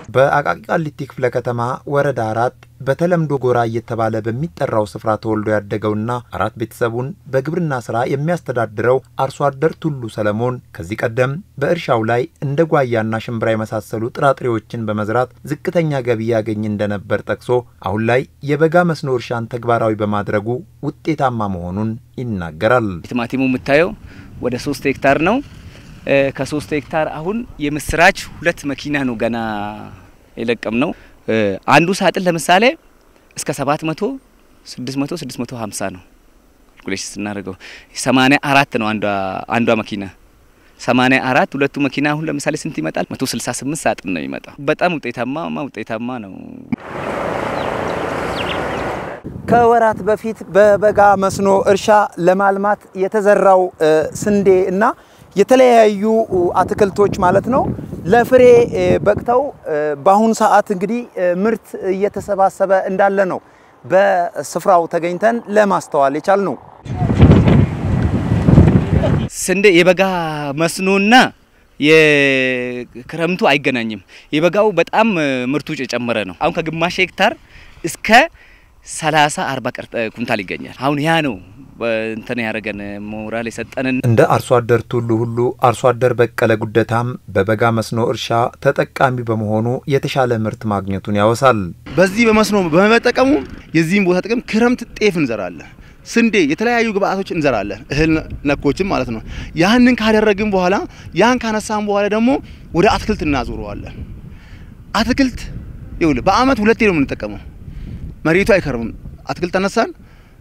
በአቃቂ ቃሊቲ ክፍለ ከተማ ወረዳ አራት በተለምዶ ጎራ እየተባለ በሚጠራው ስፍራ ተወልዶ ያደገውና አራት ቤተሰቡን በግብርና ስራ የሚያስተዳድረው አርሶ አደር ቱሉ ሰለሞን ከዚህ ቀደም በእርሻው ላይ እንደ ጓያና ሽምብራ የመሳሰሉ ጥራጥሬዎችን በመዝራት ዝቅተኛ ገቢ ያገኝ እንደነበር ጠቅሶ አሁን ላይ የበጋ መስኖ እርሻን ተግባራዊ በማድረጉ ውጤታማ መሆኑን ይናገራል። ቲማቲሙ የምታየው ወደ ሶስት ሄክታር ነው። ከሶስት ሄክታር አሁን የምስራች ሁለት መኪና ነው ገና የለቀም ነው። አንዱ ሳጥን ለምሳሌ እስከ 700 600 650 ነው ካልኩሌሽን ስናደርገው 84 ነው አንዷ አንዷ መኪና 84 ሁለቱ መኪና አሁን ለምሳሌ ስንት ይመጣል? 168 ሳጥን ነው የሚመጣው። በጣም ውጤታማ ውጤታማ ነው። ከወራት በፊት በበጋ መስኖ እርሻ ለማልማት የተዘራው ስንዴ እና የተለያዩ አትክልቶች ማለት ነው ለፍሬ በቅተው በአሁኑ ሰዓት እንግዲህ ምርት እየተሰባሰበ እንዳለ ነው በስፍራው ተገኝተን ለማስተዋል የቻል ነው። ስንዴ የበጋ መስኖና የክረምቱ አይገናኝም። የበጋው በጣም ምርቱ የጨመረ ነው። አሁን ከግማሽ ሄክታር እስከ ሰላሳ አርባ ኩንታል ይገኛል። አሁን ያ ነው እንትን ያደረገን ሞራል የሰጠንን። እንደ አርሶ አደር ቱሉ ሁሉ አርሶ አደር በቀለ ጉደታም በበጋ መስኖ እርሻ ተጠቃሚ በመሆኑ የተሻለ ምርት ማግኘቱን ያወሳል። በዚህ በመስኖ በመጠቀሙ የዚህም ቦታ ጥቅም ክረምት ጤፍ እንዘራለን፣ ስንዴ፣ የተለያዩ ግብአቶች እንዘራለን፣ እህል ነኮችም ማለት ነው። ያንን ካደረግን በኋላ ያን ካነሳን በኋላ ደግሞ ወደ አትክልት እናዞረዋለን። አትክልት ይኸውልህ በአመት ሁለቴ ነው የምንጠቀመው። መሬቱ አይከርምም። አትክልት አነሳን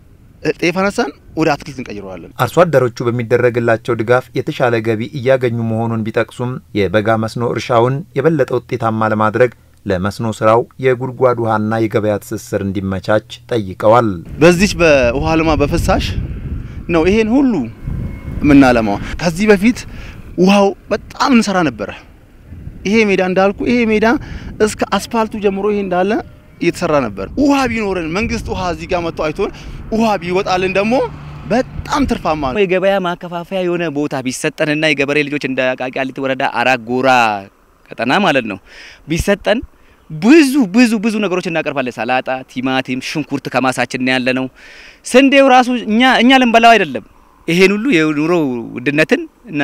ጤፍ አነሳን ወደ አትክልት እንቀይረዋለን። አርሶ አደሮቹ በሚደረግላቸው ድጋፍ የተሻለ ገቢ እያገኙ መሆኑን ቢጠቅሱም የበጋ መስኖ እርሻውን የበለጠ ውጤታማ ለማድረግ ለመስኖ ስራው የጉድጓድ ውሃና የገበያ ትስስር እንዲመቻች ጠይቀዋል። በዚች በውሃ ልማ በፍሳሽ ነው ይሄን ሁሉ የምናለማው። ከዚህ በፊት ውሃው በጣም እንሰራ ነበረ። ይሄ ሜዳ እንዳልኩ ይሄ ሜዳ እስከ አስፋልቱ ጀምሮ ይሄ እንዳለ እየተሰራ ነበር። ውሃ ቢኖረን መንግስት ውሃ እዚህ ጋር መጥቶ አይቶን ውሃ ቢወጣልን ደግሞ በጣም ትርፋማ ነው። የገበያ ማከፋፈያ የሆነ ቦታ ቢሰጠንና የገበሬ ልጆች እንደ አቃቂ ቃሊቲ ወረዳ አራት ጎራ ቀጠና ማለት ነው ቢሰጠን ብዙ ብዙ ብዙ ነገሮች እናቀርባለን። ሰላጣ፣ ቲማቲም፣ ሽንኩርት ከማሳችን ያለ ነው። ስንዴው ራሱ እኛ እኛ ልንበላው አይደለም ይሄን ሁሉ የኑሮ ውድነትን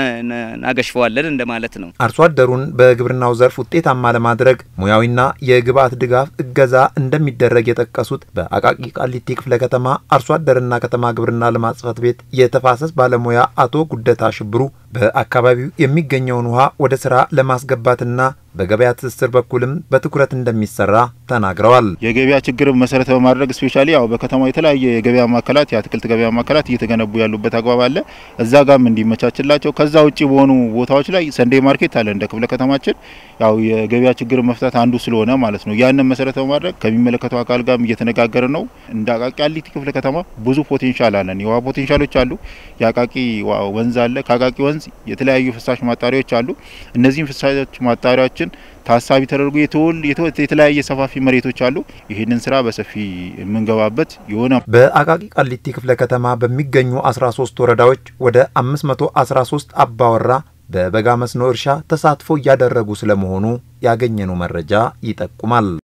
እናገሽፈዋለን እንደማለት ነው። አርሶ አደሩን በግብርናው ዘርፍ ውጤታማ ለማድረግ ሙያዊና የግብአት ድጋፍ እገዛ እንደሚደረግ የጠቀሱት በአቃቂ ቃሊቲ ክፍለ ከተማ አርሶ አደርና ከተማ ግብርና ልማት ጽሕፈት ቤት የተፋሰስ ባለሙያ አቶ ጉደታ ሽብሩ በአካባቢው የሚገኘውን ውሃ ወደ ስራ ለማስገባትና በገበያ ትስስር በኩልም በትኩረት እንደሚሰራ ተናግረዋል። የገበያ ችግርን መሰረት በማድረግ ስፔሻሊ ያው በከተማው የተለያየ የገበያ ማዕከላት የአትክልት ገበያ ማዕከላት እየተገነቡ ያሉበት አግባብ አለ። እዛ ጋም እንዲመቻችላቸው ከዛ ውጭ በሆኑ ቦታዎች ላይ ሰንዴ ማርኬት አለ እንደ ክፍለ ከተማችን ያው የገበያ ችግርን መፍታት አንዱ ስለሆነ ማለት ነው። ያንን መሰረት በማድረግ ከሚመለከተው አካል ጋርም እየተነጋገረ ነው። እንደ አቃቂ ቃሊቲ ክፍለ ከተማ ብዙ ፖቴንሻል አለን። የውሃ ፖቴንሻሎች አሉ። የአቃቂ ወንዝ አለ። ከአቃቂ ወንዝ የተለያዩ ፍሳሽ ማጣሪያዎች አሉ። እነዚህም ፍሳሽ ማጣሪያዎችን ታሳቢ ተደርጎ የተለያየ ሰፋፊ መሬቶች አሉ። ይህንን ስራ በሰፊ የምንገባበት የሆነ በአቃቂ ቃሊቲ ክፍለ ከተማ በሚገኙ 13 ወረዳዎች ወደ 513 አባወራ በበጋ መስኖ እርሻ ተሳትፎ እያደረጉ ስለመሆኑ ያገኘነው መረጃ ይጠቁማል።